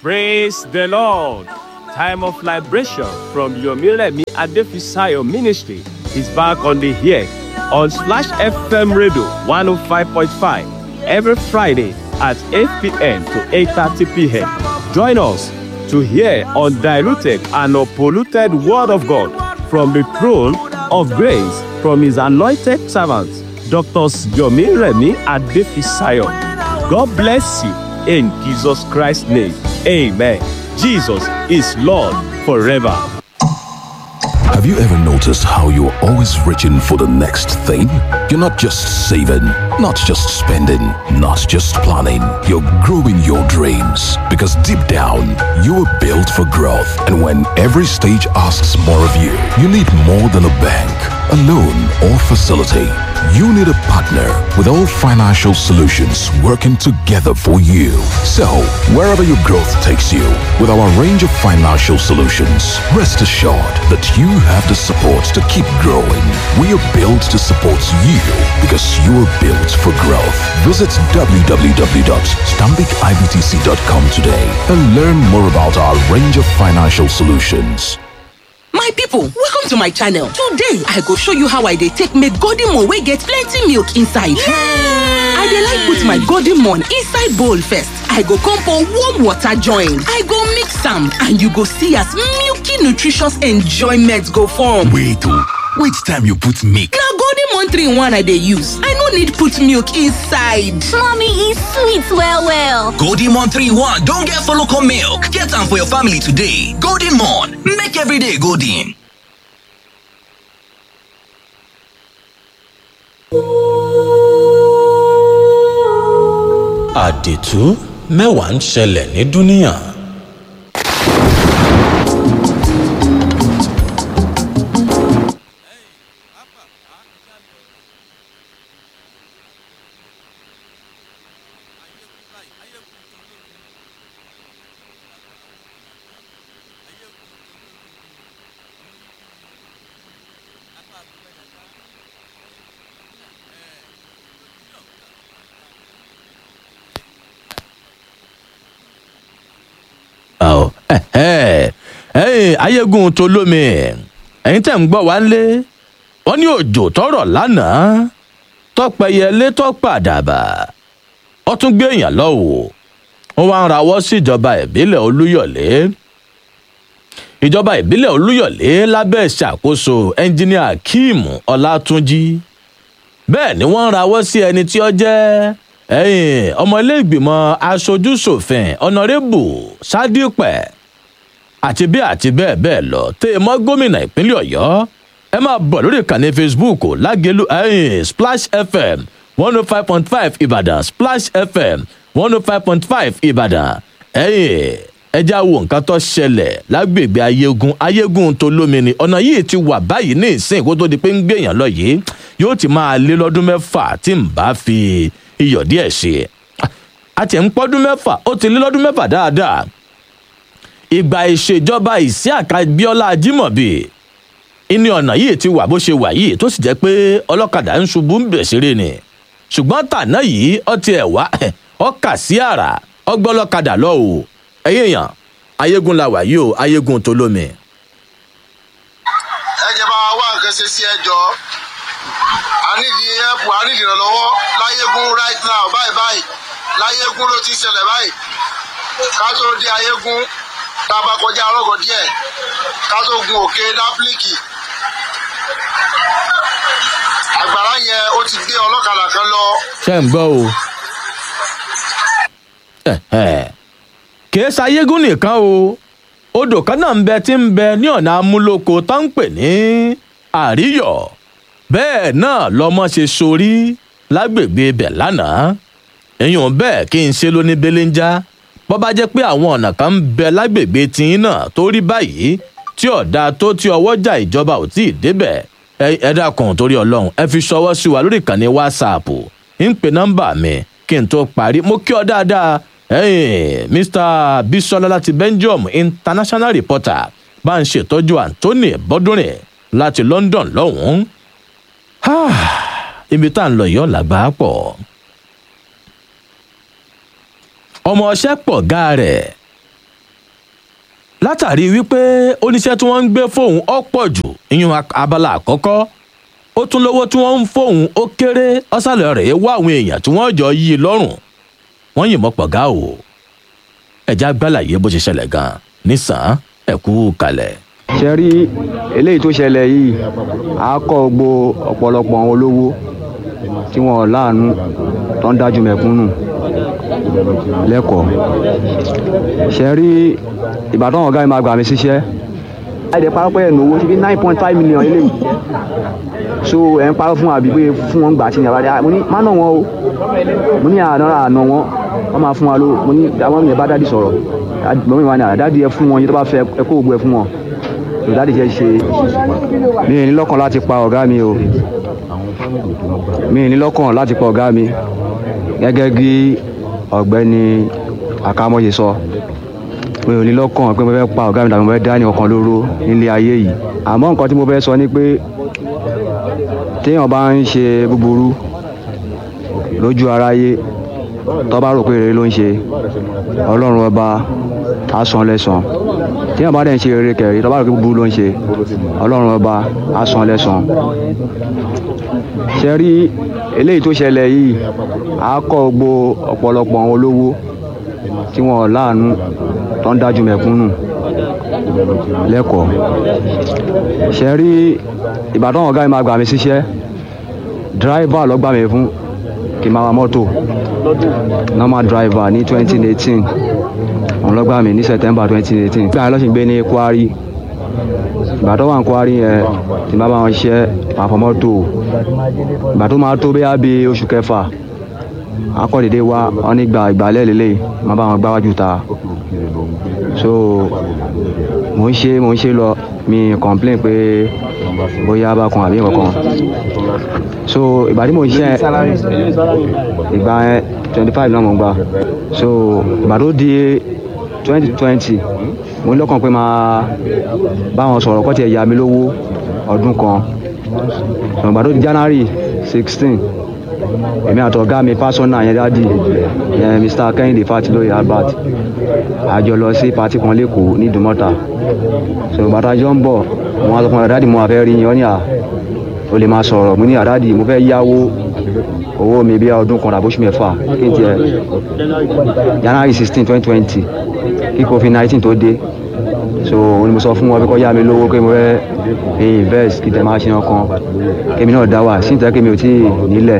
Praise the Lord. Time of liberation from Yomiremi Adefisayo Ministry is back on the air on Slash FM Radio 105.5 every Friday at 8 p.m. to 8.30 p.m. Join us to hear undiluted and unpolluted Word of God from the throne of grace from His anointed servants, Dr. Yomiremi Adefisayo. God bless you in Jesus Christ's name. Amen. Jesus is Lord forever. Have you ever noticed how you're always reaching for the next thing? You're not just saving, not just spending, not just planning. You're growing your dreams because deep down, you were built for growth. And when every stage asks more of you, you need more than a bank, a loan, or facility. You need a partner with all financial solutions working together for you. So, wherever your growth takes you, with our range of financial solutions, rest assured that you have the support to keep growing. We are built to support you because you are built for growth. Visit www.stambicibtc.com today and learn more about our range of financial solutions. my pipo welcome to my channel today i go show you how i dey take make golden moon wey get plenty milk inside i dey like put my golden moon inside bowl first i go come pour warm water join i go mix am and you go see as milky nutritious enjoyment go form wait o which time you put milk na golden moon 3 in 1 i dey use i no need put milk inside mommy e sweet well well golden moon 3 in 1 don get follow come milk get am for your family today golden moon make every day golden. àdìtú mẹ́wàá ń ṣẹlẹ̀ ní dúníà. ayégun tó lómi ẹ̀yin tẹ̀ ń gbọ́ wá lé wọ́n ní òjò tọrọ lánàá tọpẹyẹlé tọpàdàbà ó tún gbé èèyàn lọ́wọ́ wọ́n wá ń rawọ́ sí ìjọba ìbílẹ̀ olúyọ̀lé ìjọba ìbílẹ̀ olúyọ̀lé lábẹ́ ìṣàkóso ẹnjíníà akeem ọlátúnjì bẹ́ẹ̀ ni wọ́n ń rawọ́ sí ẹni tí ó jẹ́ ẹ̀yìn ọmọ ilé ìgbìmọ̀ aṣojúṣòfin ọ̀nàrẹ́bù sádípẹ̀ àti bẹ́ẹ̀ àti bẹ́ẹ̀ bẹ́ẹ̀ lọ tẹ́ ẹ mọ́ gómìnà ìpínlẹ̀ ọ̀yọ́ ẹ máa bọ̀ lórí ìkànnì facebook lágẹ̀lú ẹ̀yìn splash fm one oh five point five ìbàdàn splash fm one oh five point five ìbàdàn ẹ̀yìn ẹja wo nǹkan tó ṣẹlẹ̀ lágbègbè ayégun ayégun tó lómi ni ọ̀nà yìí ti wà báyìí ní ìsìn kó tó di pé ń gbèyàn lọ yìí yóò ti máa lé lọ́dún mẹ́fà tí ń bá fi iyọ̀ díẹ̀ ṣe àti ẹ̀ ń pọ́dún mẹ́fà ó ti lé lọ́dún mẹ́fà dáadáa ìgbà ìṣèjọba ìsíàkà bíọ́lá ajímọ̀bì ìní ọ̀nà yìí ti wà bó ṣe wà yìí tó sì jẹ́ pé ọlọ́kadà ń ṣubú ń bẹ̀ ṣeré ni ṣùgbọ́n tàná yìí ọtí ẹ̀ wá ọkà sí àrà ọgbọ́lọ́kadà lọ o ẹ̀yìn èèyàn ayégun la wà yìí o ayégun tó lómi. ẹ jẹ́ bá wa wá nǹkan ṣe sí ẹjọ́ a nídìí ẹ̀pù a nídìí ìrànlọ́wọ́ láyégún right now báyìí báyìí láyégún ló ti ń ṣẹlẹ̀ báyìí ká tó dé ayégún tá a bá kọjá ọlọ́gọ̀ díẹ̀ ká tó gun òkè dápílìkì àgbàrá yẹn ó ti gbé ọlọ́kadà kan lọ. ṣé ń gbọ́ o kìí ṣayégún nìkan o odò kan náà ń bẹ tí ń bẹ ní ọ̀nà amúlòkọ tó ń pè ní àríyọ̀ bẹ́ẹ̀ náà lọmọ ṣe sorí lágbègbè ibẹ̀ lánàá èèyàn bẹ́ẹ̀ kí n ṣe lóní belenja bọ́ bá jẹ́ pé àwọn ọ̀nà kan ń bẹ lágbègbè tiyín náà tó rí báyìí tí ọ̀dà tó tí ọwọ́jà ìjọba ò tí ì débẹ̀ ẹ dákun torí ọlọ́run ẹ fi ṣọwọ́ sí wa lórí ìkànnì whatsapp ń pe nọ́mbà mi kí n tó parí mo kí ọ dáadáa mr bisola láti belgium international reporter bá ń ṣètọ́jú anthony bọ́dúnrin láti london lọ́hùn-ún ibi tá à ń lọ yìí ọ̀làgbà pọ̀ ọmọ ọṣẹ́ pọ̀ gá rẹ̀ látàrí wípé oníṣẹ́ tí wọ́n ń gbé fóun ọ̀pọ̀ jù ìyún abala àkọ́kọ́ ó tún lówó tí wọ́n ń fóun ó kéré ọ̀sàlẹ̀ rẹ̀ wá àwọn èèyàn tí wọ́n jọ yí i lọ́rùn wọ́n yìnbọn pọ̀gá o ẹ̀já gbàlàyé bó ṣe ṣẹlẹ̀ gan-an nísàn ẹ̀kú kalẹ̀. ṣe rí eléyìí tó ṣẹlẹ̀ yìí á kọ́ gbo ọ̀pọ̀lọpọ̀ àwọn olówó tí wọ́n láàánú tó ń dájú mẹ̀kúnnù lẹ́kọ̀ọ́ ṣe rí ìbàdàn ọ̀gá mi máa gbà mí síṣẹ́ àìdè parọ́ pé ẹnu owó ti fi nine point five million eléyìí so ẹ̀ ń parọ́ fún àbí pé fún wọn gbà tí ní àbádé mo ní má nà wọn o mo ní àná àná wọn wọn máa fún wa ló mo ní àwọn ènìyàn bá dádì sọ̀rọ̀ mo ní wà ní àdádì ẹ fún wọn yìí tó bá fẹ́ ẹ kó gbogbo ẹ fún wọn so dádì ṣe ṣe mi ì ní lọ́kàn láti pa ọ̀gá mi o mi ì ní lọ́kàn láti pa ọ̀gá mi gẹ́gẹ́ bí ọ̀gbẹ́ni akamọ́yé sọ mi ò ní lọ́kàn pé mo fẹ́ pa ọ̀gá mi tàbí mo fẹ́ dá ní ọkàn lóró nílé ayé yìí àmọ́ nǹkan tí mo fẹ́ sọ ni pé téèyàn bá ń ṣe búburú lójú aráyé tó bá rò pé rere ló ń ṣe ọlọ́run ọba á san lẹ́san téèyàn bá dẹ̀ ń ṣe rere kẹ̀rí tó bá rò pé búburú ló ń ṣe ọlọ́run ọba á san lẹ́san ṣe rí eléyìí tó ṣẹlẹ̀ yìí á kọ́ gbo ọ̀pọ̀lọpọ̀ àwọn olówó tí wọ́n láàánú tó ń dájú mẹ̀kúnnù lẹ́kọ̀ọ́ ṣe rí ìbàdàn ọ̀gá mi máa gbà mí síṣẹ́ dráìvà ló gbà mí fún kí n máa wa mọ́tò normal driver ní twenty eighteen òun ló gbà mí ní september twenty eighteen gbà lọ́sìn gbé ní kwari ìbàdàn wà ní kwari yẹn tí n bá bá wọn ṣiṣẹ́ máa fọ mọ́tò ìgbà tó máa tó bẹ́ẹ̀ bí oṣù kẹfà akọ́dédé wa wọn ní gba ìgbàlẹ̀ lélẹ̀ máa bá wọn gbáwájú ta so mò ń ṣe mò ń ṣe lọ mi complain pé bóyá bá kan àbí kankan so ìgbà tí mò ń ṣe ìgbà yẹn twenty five náà mò ń gbà so ìgbà tó di twenty twenty mo ní lọ́kàn pé máa bá wọn sọ̀rọ̀ kọ́ tiẹ̀ yá mi lówó ọdún kan so ìgbà tó di january sixteen èmi àtọ̀gá mi pásọ́nà yẹn dádì yẹn mr kẹ́hìndé fatilóye albert àjọ lọ sí pati kan lẹ́kọ̀ọ́ ní ìdúmọ́ta so bàtà jọ ń bọ̀ wọn sọ fún mi dádì mo àfẹ́ rí yín ọ́ ní à o lè máa sọ̀rọ̀ mo ní àdádì mo fẹ́ yáwó owó mi bí ọdún kan àbóṣù mẹ́fà kí n tiẹ̀ january sixteen twenty twenty kí covid nineteen tó dé so òun ni mo sọ fún wọn pé kọ́ yá mi lówó pé mo fẹ́ invest kí tẹ̀ máa ṣe ọkàn kémi náà dá wà sí ìtẹ́ kémi ò tí ì nílẹ̀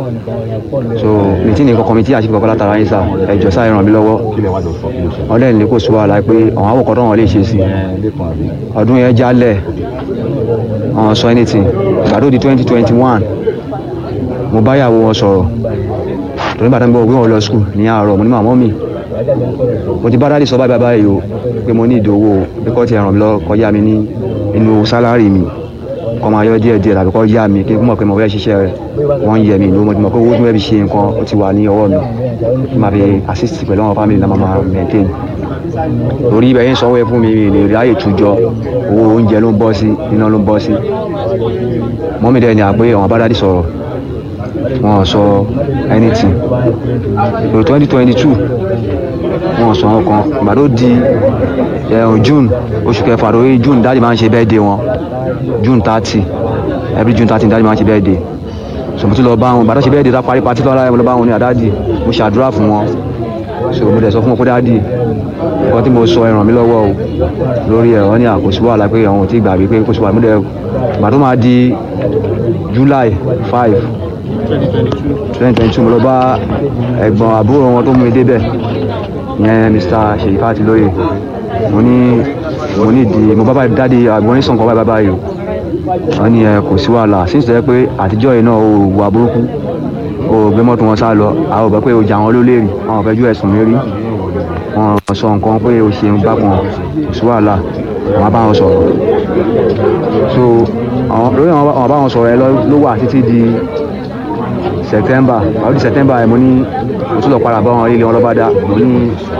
so mi tí ní kankan mi tí àṣìkò kankan látara yín sà ẹjọ sáà ràn mí lọ́wọ́ wọn lẹ́yìn ní kò sọ wàhálà pé àwọn àwòkọ́ tó wọn lè ṣe sí ọdún yẹn jálẹ̀ wọn sọ anything ìgbà tó di twenty twenty one mo bá yàwó wọn sọ̀rọ̀ torí bàtà mi bọ̀ wí wọn lọ skul ní àárọ̀ mo ní màmá mi mo ti bá dáàdì sọ báyìí báyìí o pé mo ní ìdòwò pé kọ́ ti ràn mí lọ kọjá mi ní inú sálárì mi kọ́ máa yọ díẹ̀ díẹ̀ tàbí kọ́ yá mi kí n mọ̀ pé mo fẹ́ ṣiṣẹ́ rẹ̀ wọ́n yẹ mi ní mo ti mọ̀ pé owó tí mo fẹ́ fi ṣe nǹkan ó ti wà ní ọwọ́ mi kí n máa fi assist pẹ̀lú àwọn family náà máa maintain torí ibẹ̀ yín sanwó ẹ fún mi mi lè ráyè tújọ owó oúnjẹ ló ń bọ́ sí iná ló ń bọ́ sí mọ́mí dẹ́ ni à pé àwọn bá dáàdì sọ̀rọ̀ wọn sọ anything so twenty twenty two wọn sọ wọn kan ìgbà tó di ẹ̀hún june oṣù kẹfà lórí june dáàdì máa ń ṣe birthday wọn june thirty every june thirty dáàdì máa ń ṣe birthday so mo ti lọ bá wọn ìgbà tó ṣe birthday tá parí patí lọ́la mo lọ bá wọn ní àdáàdì mo ṣàdúrà fún wọn so mo dẹ̀ sọ fún wọn pé dáàdì nǹkan tí mo sọ ẹ ràn mí lọ́wọ́ o lórí ẹ̀ wọ́n ní àkóso wàhálà pé àwọn ò tí gbàgbé pé kóso wà mo dẹ̀ ìgbà tó máa di july five twenty twenty two mo lọ bá ẹ̀gbọ́n àbúrò wọn tó mú mi débẹ̀ yẹn mr ṣèyí fàtí lóye mo ní mo ní di mo bá bá dáde àgbọn ní sọ̀nkọ́ báyìí báyìí o wọ́n ní ẹ kò sí wàhálà sínsè pé àtijọ́ yìí náà o wà burúkú o gbé mọ́tò wọn sá lọ àwọn ọ̀bẹ pé o jà wọn ló léèrè àwọn ọ̀fẹ́ ju ẹ̀sùn mi rí wọn sọ nǹkan pé o ṣe ń bá kan kò sí wàhálà wọn bá wọn sọ̀rọ̀ so lórí àwọn bá wọn sọ̀rọ̀ ẹ ló wà títí di september àwọn di september ẹ mo ní mo tún lọ padà bá wọn ilé wọn lọ́ba dá mo ní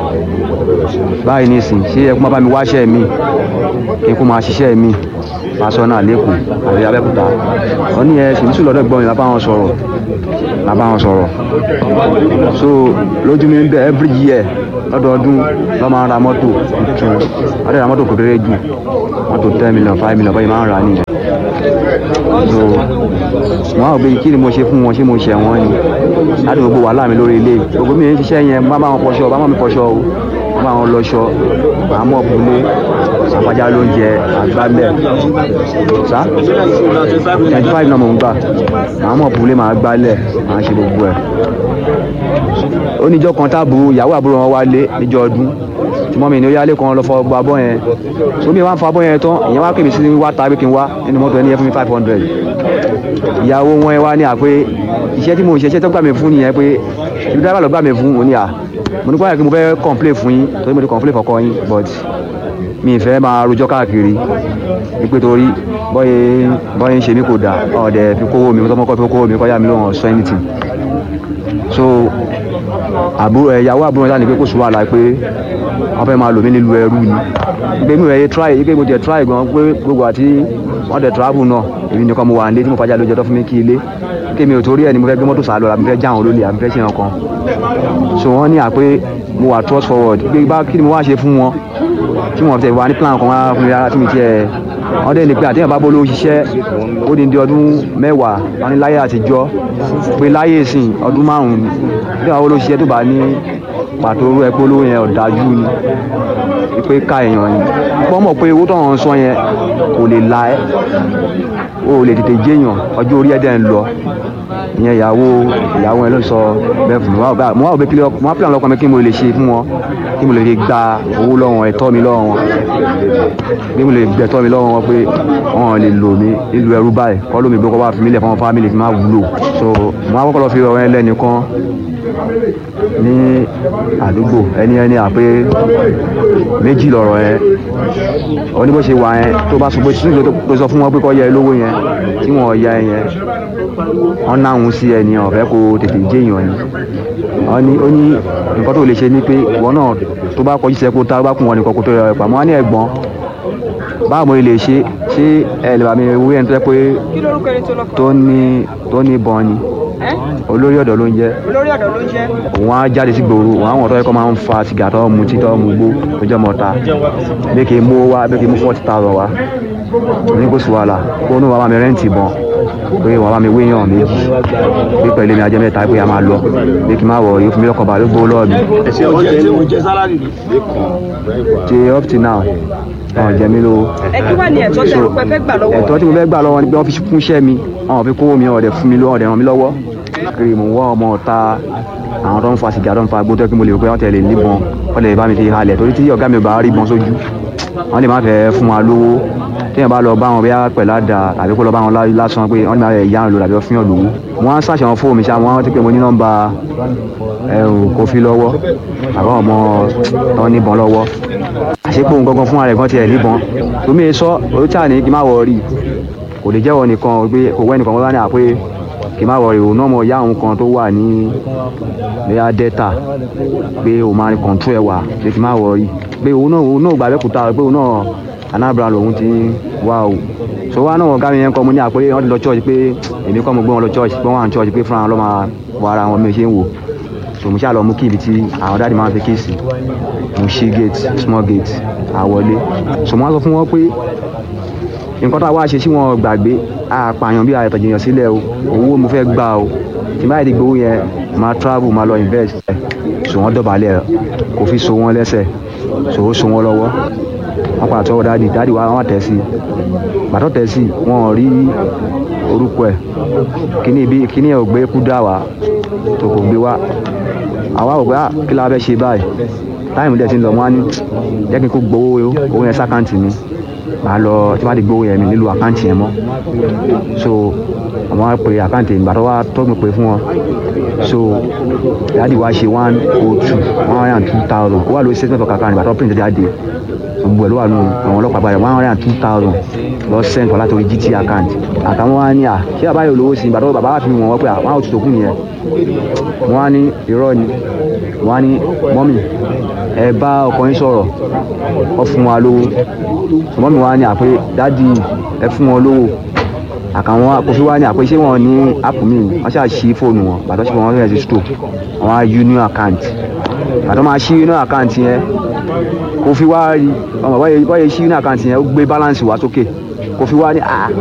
báyìí nísìn ṣé ẹ kó má bá mi wáṣẹ́ mi kí n kó máa ṣiṣẹ́ mi pásọ́nà lẹ́kọ̀ọ́ àti abẹ́kúta wọ́n ní ẹ ṣèlú lọ́dọ̀ gbọ́n mi bá wọn sọ̀rọ̀ la bá wọn sọ̀rọ̀ so lójú mi ń bẹ every year lọ́dọọdún lọ́ máa ń ra mọ́tò tuntun wọ́n dẹ̀ ra mọ́tò kékeré jù mọ́tò ten million five million báyìí máa ń rà nìyẹn so wọn àwọn òbí kí ni mo ṣe fún wọn ṣé mo ṣe wọn ni láti gbogbo wàhálà mi lórí ilé gbogbo mi ń ṣiṣẹ́ yẹn bá bá wọn fọṣọ bá wọn mi fọṣọ o bá bá wọn lọṣọ àmọ́ bùnú àpájá lóúnjẹ àgbálẹ̀ sá twenty five náà mò ń gbà àmọ́ bùnú máa gbálẹ̀ máa ṣe gbogbo ẹ̀ oníjọ́ kan táàbù ìyàwó àbúrò wọn wálé níjọ́ ọdún tí mọ́mí ní ó yálé kan lọ fọ gbọ́ abọ́ yẹn sómi wá ń fa abọ́ yẹn tán ìyẹn wá pèmí sí wá tàbí kí n wá nínú mọ́tò ẹni yẹn fún mi five hundred ìyàwó wọn ẹ wá ní àpé iṣẹ́ tí mo ń ṣe iṣẹ́ tó gbà mí fún nìyẹn pé ibi dábàá lọ gbà mí fún òní à mo ní kó àyè kí mo fẹ́ complain fún yín torí mo ti complain fọkọ yín but mi ì fẹ́ máa rojọ́ káàkiri wípé torí bọ́yé bọ́yé ń ṣe mí kò dáa ọ̀dẹ̀ fi kówó mi tọ́mọ́kọ́ fi kówó mi kọ́ yá mi lóhùn ọ̀sọ́ anything so àbúrò ẹ̀yàwó àbúrò náà ní pé kò sí wàhálà pé wọ́n fẹ́ máa lò mí nílùú ẹrú ni pé mi ò yẹ try pé mo jẹ try gan pé gbogbo àti wọ́n dẹ̀ travel náà èmi nìkan mo wà nílé tí mo fàjà lójọ́ tó fún mi kí ilé kí mi ò torí ẹ̀ ni mo fẹ́ gbé mọ́tò sàlọ́ àbí fẹ́ já àwọn olólè àbí fẹ́ ṣe nǹkan so wọ́n ní àpé mo wà trust forward pé bá kí ni mo wá ṣe fún wọn tí wọ́n tẹ̀ wá ní plan kan wá fún mi rárá tí mi tiẹ̀ wọ́n dẹ̀ ní pé àtẹ̀yìn bá bolo ṣiṣẹ́ ó di di ọdún mẹ́wàá wọ́n ní láyé àtijọ́ pé láyé ìsìn ọdún márùn-ún bí àwọn olóṣìṣẹ́ tó bá ní pàtó orú ẹ pé olówó yẹn ọ̀dájú ni pé ká èèyàn ni wọ́n mọ̀ pé owó tó ń sọ yẹn kò lè la ẹ́ o lè tètè jéèyàn ọjọ́ orí ẹ̀dẹ̀ ń lọ ìyẹn ìyàwó ìyàwó ẹ ló sọ bẹ́ẹ̀ fún mi mo wá òbí kílẹ̀ mo wá pìlà lọ́kàn mi kí mo lè ṣe fún wọn kí mo lè fi gba owó lọ́wọ́ ẹ̀tọ́ mi lọ́wọ́ wọn kí mo lè gbẹ̀tọ́ mi lọ́wọ́ wọn pé wọn lè lò mí nílùú ẹrú báyìí kọ́ lómi gbé kọ́ bá fi mí lẹ̀ fún wọn fámìlì fi má wúlò so mo wá kọ́kọ́ lọ fi ọ̀rọ̀ yẹn lẹ́nìkan ní àdúgbò ẹni ẹni àpé méjì lọ̀rọ̀ yẹn ó ní bó ṣe wà yẹn tó bá sọ pé sínú tó sọ fún wọn pé kọ́ yẹ lówó yẹn tí wọ́n ya ẹ yẹn wọ́n náhùn sí ẹni ọ̀fẹ́ kó tètè jẹ́ èèyàn ni wọ́n ní ó ní nǹkan tó lè ṣe ni pé ìwọ náà tó bá kọjú sẹ́kó tá bá kún wọn nìkan kó tó yọ ẹ̀pà mọ́ ní ẹ̀gbọ́n báwo mo lè ṣe ṣé ẹ lè bá mi wí ẹni tó yẹ pé tó ní tó ní bọ́n ni olórí ọ̀dọ́ ló ń jẹ́ olórí ọ̀dọ́ ló ń jẹ́. òun á jáde sí gbòòrò òun àwọn ọ̀tọ́ yẹ kó máa ń fa sìgá tó mu tí tó mu gbó tó jẹ́ mọ́ta bí kì í mú wá bí kì í mú forty thousand wá ní kò sí wàhálà kó ní wàá bá mi rẹ́ǹtì bọ́n pé wàá bá mi wéyàn méjì bí pẹ̀lú mi ajẹ́ mẹ́ta pé a máa lọ bí kì í má wọ̀ yóò fún mi lọ́kọ̀ bá ló gbó lọ́ọ̀ mi. ṣe up to now ọ̀ jẹ́ mi lówó. ẹ kí wàá ní ẹ̀tọ́ tẹ ẹ fẹ́ gbà lọ́wọ́. ẹ̀tọ́ tí mo fẹ́ gbà lọ́wọ́ ni pé wọ́n fi kún iṣẹ́ mi wọ́n fi kówó mi ọ̀dẹ̀ fún mi lọ́wọ́ ọ̀dẹ̀ ràn mí lọ́wọ́ kiri mo wá ọmọ ọ̀ta àwọn tó ń fa sìgá tó ń fa gbótọ́ kí mo lè rò pé wọ́n tẹ̀lé níbọn wọ́n lè bá mi fi halẹ̀ torí tí ọ̀gá mi ò bá rí ìbọn sójú wọ́n lè má fẹ́ fún wa lówó téèyàn bá lọ bá wọn bóyá pẹ̀lú àdá tàbí kó lọ bá wọn lásán pé wọ́n lè má fẹ́ yá lò tàbí fún yàn lówó wọ́n á ṣàṣàwọn fóònù mi ṣá wọ́n ti pé mo ní nọ́mbà ẹ̀rù kófí lọ́wọ́ àbá ọmọ tó níbọn lọ́wọ́ àṣepọ̀ gangan fún ara ẹ̀ kan tiẹ̀ níbọn tómi sọ orí tí a ní kí n má wọ rí kò lè jẹ́wọ́ nìkan pé kò wẹ́ nìkan wọ́n bá ní àpé kì í má wọ ìrònú ọmọ ìyá òun kan tó wà ní bẹ́ẹ̀ dẹ́ta pé òun máa ń kọ̀ǹtú ẹ̀ wà pé kì í má wọ rí pé òun náà òun náà gbà bẹ́kúta pé òun náà Anambra lòun ti wá o so wá náà ọ̀gá mi yẹn kọ́ mo ní àpé wọ́n ti lọ church pé èmi kọ́ mo gbé wọn lọ church pé wọ́n wà ní church pé fúnra wọn lọ́ máa wọ ara wọn mi ṣe ń wò so mo ṣáà lọ mú kí ibi tí àwọn dáàdi máa ń fi kéèsì mo ṣí gate small gate àwọlé so mo wá sọ fún wọn pé nǹkan tá a wá ṣe tí wọn gbàgbé àpààyàn bí àyẹ̀tọ̀ jìyàn sílẹ̀ o owó mo fẹ́ gbà o tí báyìí ti gbowó yẹn máa travel máa lọ invest so wọ́n dọ̀bálẹ̀ kò fi so wọ́n lẹ́sẹ̀ so ó so wọ́n lọ́wọ́ wọ́n pàtó ọwọ́ dáàdì dáàdì wa wọ́n tẹ̀ sí bàtọ́ tẹ̀ sí wọn ò rí orúkọ ẹ̀ kíní ibi kíní ẹ̀ ò gbé kú dá wa tó kò gbé wa àwa ò gbé kí la fẹ́ ṣe báyìí táìmù dẹ̀ ti ń lọ wọ́n á ní jẹ́ kí n kó gbowó owó yẹn sákàǹtì mi màá lọ tí wọ́n ti gbowó yẹn mi nílùú àkáǹtì yẹn mọ́ so àwọn á pe àkáǹtì ìgbà tó wá tó mi pé fún wọn so dáàdi wa ṣe one oh two one hundred and two thousand ó wà lórí statement of account ìgbà tó print jáde gbogbo ẹ̀ ló wà nù àwọn ọlọ́pàá báyìí one hundred and two thousand lọ send for látòrí gt account àtàwọn wa ní à ṣé bàbá yóò lówó sí ìgbà tó bàbá wa fi wọ́n wọ́n pé àwọn àwọn òtútù kù nìyẹn wọ́n á ní irọ́ ni wọ́n á ní mọ́mì ẹ bá ọkọ yín sọ̀rọ̀ ọ fún wa lówó mọ́mì wa ní àpé dádì ẹ fún wọn lówó àkàwọn Kofi wá ní àpèsè wọn ní app mi wọ́n ṣáà ṣí fóònù wọn bàtọ́ ṣe wọn rẹ̀ sí store wọn á union account bàtọ́ máa ṣí union account yẹn Kofi wá rí ọmọ báyìí báyìí ṣí union account yẹn ó gbé balance wá sókè Kofi wá ní ah